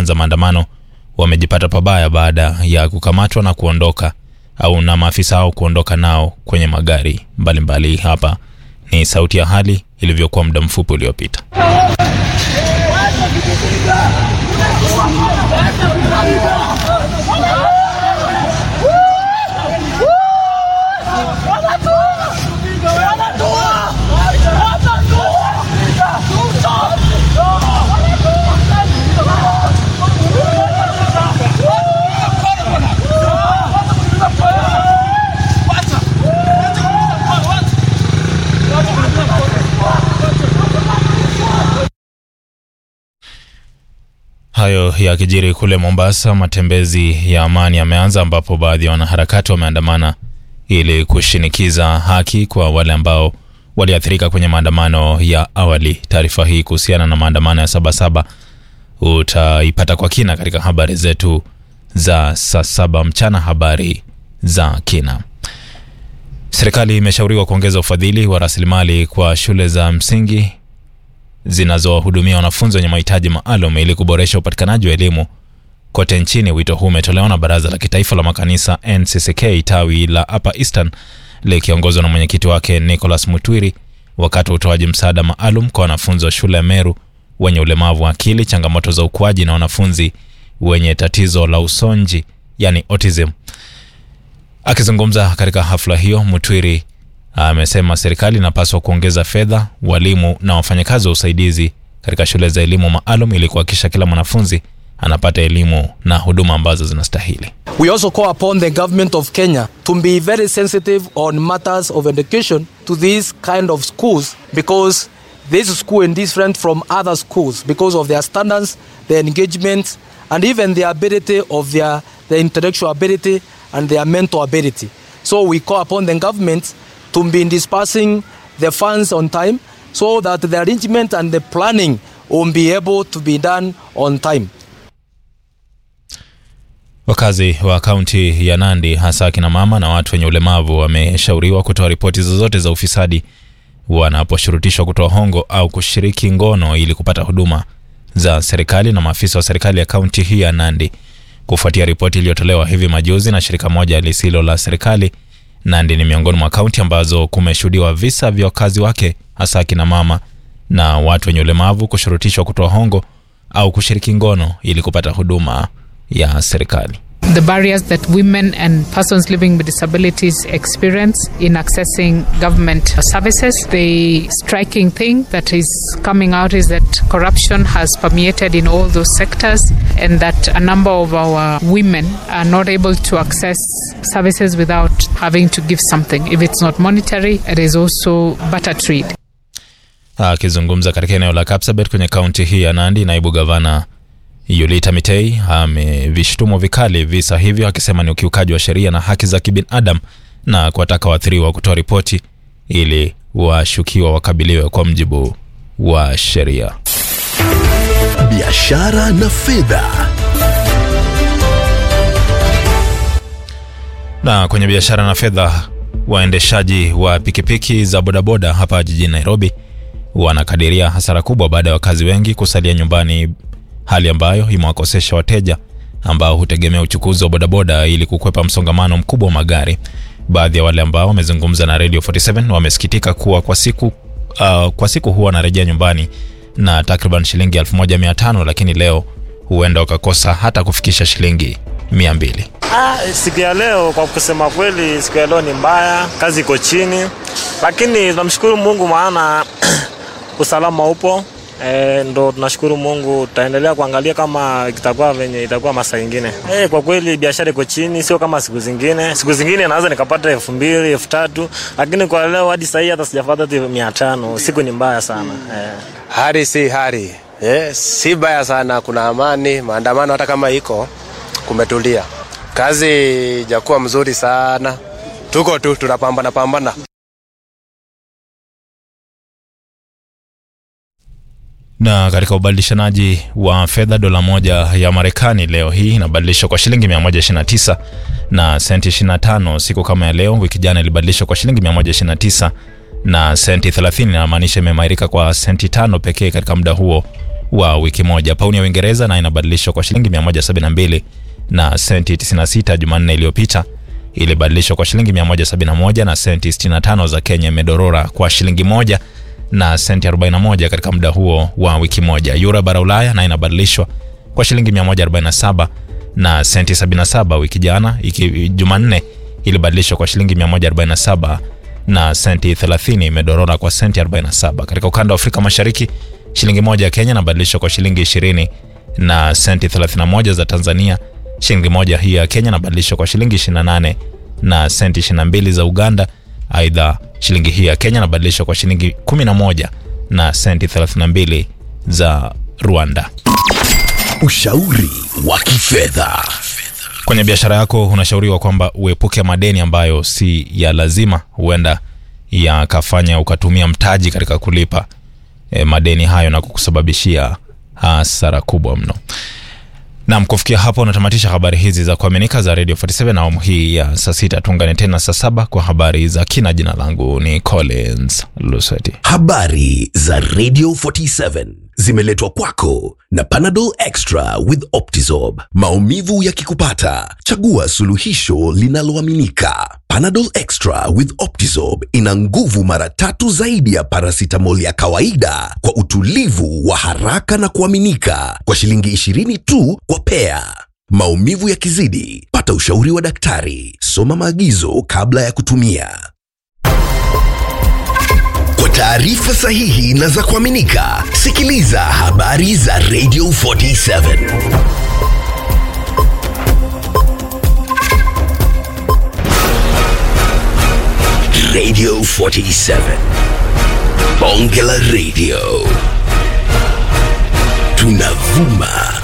walioanza maandamano wamejipata pabaya baada ya kukamatwa na kuondoka au na maafisa hao kuondoka nao kwenye magari mbalimbali mbali. Hapa ni sauti ya hali ilivyokuwa muda mfupi uliopita. Hayo yakijiri kule Mombasa, matembezi ya amani yameanza ambapo baadhi ya wanaharakati wameandamana ili kushinikiza haki kwa wale ambao waliathirika kwenye maandamano ya awali. Taarifa hii kuhusiana na maandamano ya Sabasaba utaipata kwa kina katika habari zetu za saa saba mchana, habari za kina. Serikali imeshauriwa kuongeza ufadhili wa rasilimali kwa shule za msingi zinazowahudumia wanafunzi wenye mahitaji maalum ili kuboresha upatikanaji wa elimu kote nchini. Wito huu umetolewa na Baraza la Kitaifa la Makanisa NCCK tawi la Upper Eastern likiongozwa na mwenyekiti wake Nicholas Mutwiri wakati wa utoaji msaada maalum kwa wanafunzi wa shule ya Meru wenye ulemavu wa akili, changamoto za ukuaji na wanafunzi wenye tatizo la usonji yani autism. Akizungumza katika hafla hiyo, Mutwiri amesema serikali inapaswa kuongeza fedha, walimu na wafanyakazi wa usaidizi katika shule za elimu maalum ili kuhakikisha kila mwanafunzi anapata elimu na huduma ambazo zinastahili. We also call upon the government of Kenya to be very sensitive on matters of education to these kind of schools because this school is different from other schools because of their standards, their engagement and even the ability of their, their intellectual ability and their mental ability. So we call upon the government to be dispersing the funds on time so that the arrangement and the planning will be able to be done on time. Wakazi wa kaunti ya Nandi, hasa akina mama na watu wenye ulemavu, wameshauriwa kutoa ripoti zozote za ufisadi wanaposhurutishwa kutoa hongo au kushiriki ngono ili kupata huduma za serikali na maafisa wa serikali ya kaunti hii ya Nandi. Kufuatia ripoti iliyotolewa hivi majuzi na shirika moja lisilo la serikali, Nandi ni miongoni mwa kaunti ambazo kumeshuhudiwa visa vya wakazi wake, hasa akina mama na watu wenye ulemavu kushurutishwa kutoa hongo au kushiriki ngono ili kupata huduma ya serikali. The barriers that women and persons living with disabilities experience in accessing government services. The striking thing that is coming out is that corruption has permeated in all those sectors, and that a number of our women are not able to access services without having to give something. If it's not monetary, it is also barter trade. Akizungumza katika eneo la Kapsabet kwenye kaunti hii ya Nandi, naibu gavana Yulita Mitei amevishtumu vikali visa hivyo akisema ni ukiukaji wa sheria na haki za kibinadamu na kuwataka waathiriwa kutoa ripoti ili washukiwa wakabiliwe kwa mjibu wa sheria. Biashara na fedha. Na kwenye biashara na fedha, waendeshaji wa pikipiki za bodaboda hapa jijini Nairobi wanakadiria hasara kubwa baada ya wakazi wengi kusalia nyumbani hali ambayo imewakosesha wateja ambao hutegemea uchukuzi wa bodaboda ili kukwepa msongamano mkubwa wa magari. Baadhi ya wale ambao wamezungumza na Radio 47 wamesikitika kuwa kwa siku, uh, kwa siku huwa wanarejea nyumbani na takriban shilingi 1500 lakini leo huenda wakakosa hata kufikisha shilingi 200. Ah, siku ya leo kwa kusema kweli, siku ya leo ni mbaya, kazi iko chini, lakini tunamshukuru Mungu maana usalama upo. E, ndo tunashukuru Mungu, tutaendelea kuangalia kama kitakuwa venye itakuwa masaa ingine. E, kwa kweli biashara iko chini, sio kama siku zingine. Siku zingine naweza nikapata elfu mbili elfu tatu lakini kwa leo hadi sahii hata sijapata hata mia tano. Siku ni mbaya sana e. Hali si hali eh, si baya sana, kuna amani. Maandamano hata kama iko kumetulia, kazi ijakuwa mzuri sana, tuko tu tunapambana pambana. Na katika ubadilishanaji wa fedha, dola moja ya Marekani leo hii inabadilishwa kwa shilingi 129 na senti 25. Siku kama ya leo wiki jana ilibadilishwa kwa shilingi 129 na senti 30, inamaanisha imeimarika kwa senti tano pekee katika muda huo wa wiki moja. Pauni ya Uingereza na inabadilishwa kwa shilingi 172 na senti 96 Jumanne iliyopita ilibadilishwa kwa shilingi 171 na senti 65 za Kenya, imedorora kwa shilingi moja na senti 41 katika muda huo wa wiki moja. Euro bara Ulaya na inabadilishwa kwa shilingi 147 na senti 77 wiki jana, iki Jumanne ilibadilishwa kwa shilingi 147 na senti 30, imedorora kwa senti 47. Katika ukanda wa Afrika Mashariki, shilingi moja ya Kenya inabadilishwa kwa shilingi 20 na senti 31 za Tanzania. Shilingi moja hii ya Kenya inabadilishwa kwa shilingi 28 na senti 22 za Uganda. Aidha, shilingi hii ya Kenya inabadilishwa kwa shilingi 11 na senti 32 za Rwanda. Ushauri wa kifedha. Kwenye biashara yako unashauriwa kwamba uepuke madeni ambayo si ya lazima, huenda yakafanya ukatumia mtaji katika kulipa e, madeni hayo na kukusababishia hasara kubwa mno. Nam, kufikia hapo unatamatisha habari hizi za kuaminika za Radio 47 na awamu hii ya saa sita. Tuungane tena saa saba kwa habari za kina. Jina langu ni Collins Lusweti. Habari za Radio 47 zimeletwa kwako na Panadol Extra with Optizorb. Maumivu yakikupata, chagua suluhisho linaloaminika. Panadol Extra with Optizorb ina nguvu mara tatu zaidi ya paracetamol ya kawaida kwa utulivu wa haraka na kuaminika kwa shilingi 20 tu kwa pea. Maumivu yakizidi, pata ushauri wa daktari. Soma maagizo kabla ya kutumia. Kwa taarifa sahihi na za kuaminika, sikiliza habari za Radio 47. Radio 47. Bonge la Radio. Tunavuma